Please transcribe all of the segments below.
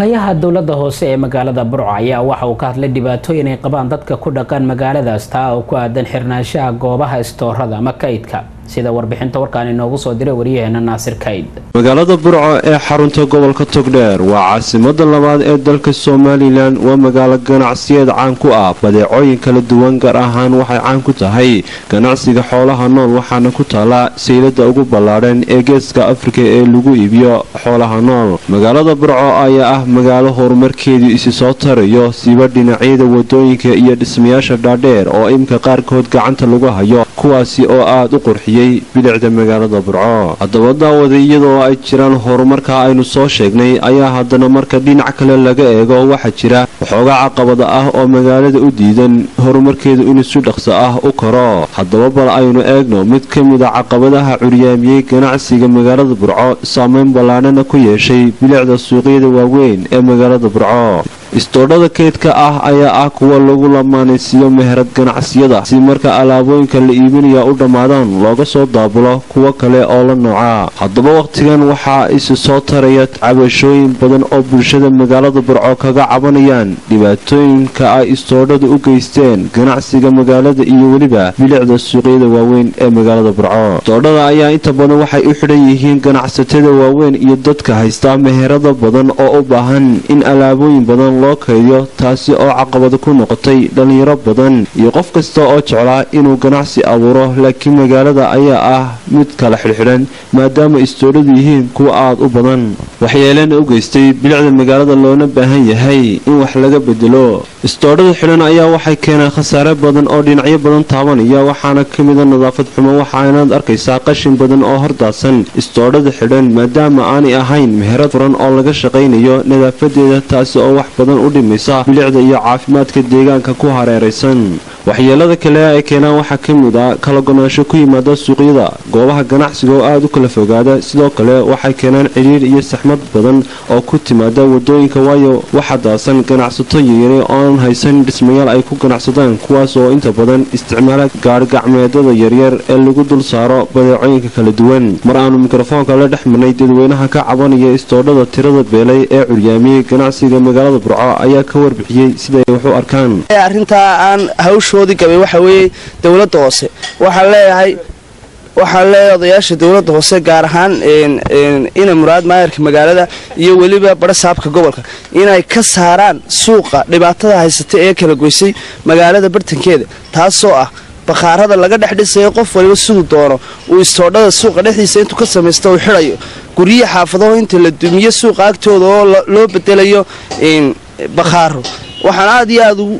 xogayaha dowladda hoose ee magaalada burco ayaa waxa uu ka hadlay dhibaatooyin ay qabaan dadka ku dhaqan magaaladaas taa oo ku aadan xirnaanshaha goobaha istoorada ama kaydka sida warbixinta warkaan inoogu soo diray waryaheena naasir kayd magaalada burco ee xarunta gobolka togdheer waa caasimada labaad ee dalka somalilan waa magaalo ganacsiyeed caan ku ah badeecooyin kala duwan gaar ahaan waxay caan ku tahay ganacsiga xoolaha nool waxaana ku taala saylada ugu ballaadhan ee geeska afrika ee lagu iibiyo xoolaha nool magaalada burco ayaa ah magaalo horumarkeedu isi soo tarayo siiba dhinacyada wadooyinka iyo dhismayaasha dhaadheer oo imka qaarkood gacanta lagu hayo kuwaasi oo aada u qurxiyey bilicda magaalada burco haddaba daawada iyadoo ay jiraan horumarka aynu soo sheegnay ayaa haddana marka dhinac kale laga eego waxaa jira waxoogaa caqabada ah oo magaalada u diidan horumarkeedu inuu si dhaqso ah u koro haddaba bal aynu eegno mid ka mid a caqabadaha curyaamiyey ganacsiga magaalada burco saameyn ballaadhana ku yeeshay bilicda suuqyada waaweyn ee magaalada burco istoodhada keydka ah ayaa ah kuwa lagu lamaanaysiiyo meherad ganacsiyada si marka alaabooyinka la iibinaya u dhammaadaan looga soo daabulo kuwo kale oo la nooca haddaba wakhtigan waxaa isi soo taraya cabashooyin badan oo bulshada magaalada burco kaga cabanayaan dhibaatooyinka ay istoodhada u geysteen ganacsiga magaalada iyo weliba bilicda suuqyada waaweyn ee magaalada burco istoodhada ayaa inta badan waxay u xidhan yihiin ganacsatada waaweyn iyo dadka haysta meherada badan oo u baahan in alaabooyin badan loo kaydiyo taasi oo caqabada ku noqotay dhallinyaro badan iyo qof kasta oo jeclaa inuu ganacsi abuuro laakiin magaalada ayaa ah mid kala xidhxidhan maadaama istoodhadu yihiin kuwa aada u badan waxyeelena u geystay bilicda magaalada loona baahan yahay in wax laga bedelo istoodhada xidhan ayaa waxay keenaan khasaare badan oo dhinacyo badan taabanaya waxaana ka mida nadaafad xumo waxaanaad arkaysaa qashin badan oo hordaadsan istoodhada xidhan maadaama aanay ahayn meherad furan oo laga shaqaynayo nadaafadeeda taasi oo wax badan u dhimaysa bilicda iyo caafimaadka deegaanka ku hareeraysan waxyeelada kale ay keenaan waxaa ka mid a kala gonaansho ku yimaada suuqyada goobaha ganacsiga oo aada u kala fogaada sidoo kale waxay keenaan cidhiir iyo saxmad badan oo ku timaada wadooyinka waayo waxa daasan ganacsato yaryare ooan haysan dhismayaal ay ku ganacsadaan kuwaas oo inta badan isticmaala gaarigacmeedada yaryar ee lagu dul saaro badeecooyinka kala duwan mar aanu mikrofoonka la dhex marnay dadweynaha ka cabanaya istoodhada tirada beelay ee curyaamiyey ganacsiga magaalada burco ayaa ka warbixiyey siday wax u arkaan hawshoodii gabay waxa weeye dowladda hoose waxaan leeyahay waxaan leeyahay odayaasha dowladda hoose gaar ahaan ina muraad maayarka magaalada iyo weliba barasaabka gobolka inay ka saaraan suuqa dhibaatada haysata ee kala goysay magaalada bartankeeda taasoo ah bakhaarada laga dhex dhisayo qof waliba siduu doono uu istoodhada suuqa dhexdiisa intuu ka samaysto uu xidhayo guryihi xaafadaho inta la dumiyo suuqa agtooda oo loo bedelayo bakhaaro waxaan aada iyo aada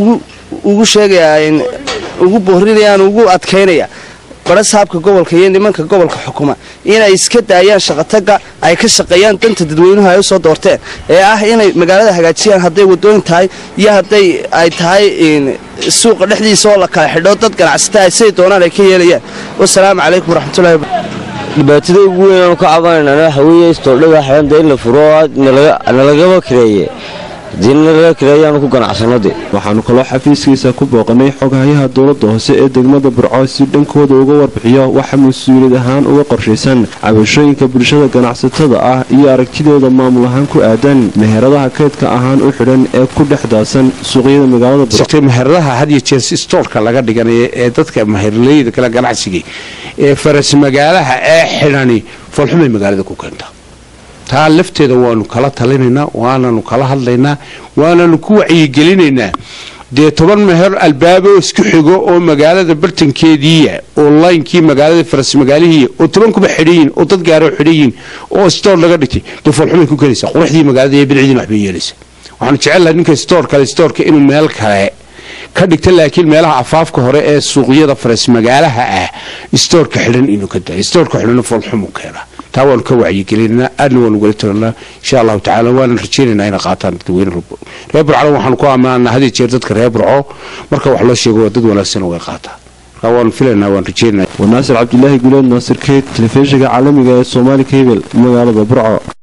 ugu sheegayaa ugu boorinayaan ugu adkaynaya barasaabka gobolka iyo nimanka gobolka xukuma inay iska daayaan shaqataga ay ka shaqeeyaan danta dadweynuhu ay usoo doorteen ee ah inay magaalada hagaajiyaan hadday wadooyin tahay iyo hadday ay tahay suuqa dhexdiisa oo la kala xidho dad ganacsata ay siday doonaan ay ka yeelayaan wasalaamu calaykum waraxmatullahi dhibaatada ugu weyn aanu ka cabanayna waxa weeye istoodhada xidhanta in la furo nalagaba kireeye waxaanu kaloo xafiiskiisa ku booqanay xoghayaha dowladda hoose ee degmada burco si dhankooda uga warbixiyo waxa mas-uuliyad ahaan uga qorshaysan cabashooyinka bulshada ganacsatada ah iyo aragtidooda maamul ahaan ku aadan meheradaha keydka ahaan u xidhan ee ku dhex daasan suuqyada magaalada meheradaha had iyo jeer stoorka laga dhiganaya ee dadka meherleyda kale ganacsiga ee faras magaalaha ee xidhani foolxumay magaalada ku keenta taa lafteeda waanu kala talinaynaa waananu kala hadlaynaa waananu ku wacyigelinaynaa dee toban meher albaabo isku xigo oo magaalada bartankeediiya oo laynkii magaalada faras magaalihiiya oo toban kuba xidhayiin oo dad gaaro xidhayiin oo stoor laga dhigtay dee foolxumay ku keenaysa quruxdii magaalada iyo bilcdiina waxbay yeelaysa waxaanu jecellahay ninka stoor kale stoorka inuu meel kale ka dhigta laakiin meelaha afaafka hore ee suuqyada faras magaalaha ah stoorka xidhan inuu ka dayo stoorka xidhan foolxumu keena taa waanu ka wacyigelinaa aadna waanu gala tagnaa insha allahu tacala waanan rajaynaynaa inay qaataan dadweyne reer burcona waxaanu ku ammaanaa had iyo jeer dadka reer burco marka wax loo sheego waa dad wanaagsan way qaataan marka waanu filaynaa waan rajaynaa waa naasir cabdilaahi guleed naasir keyd telefishinka caalamiga ee soomaali kabel magaalada burco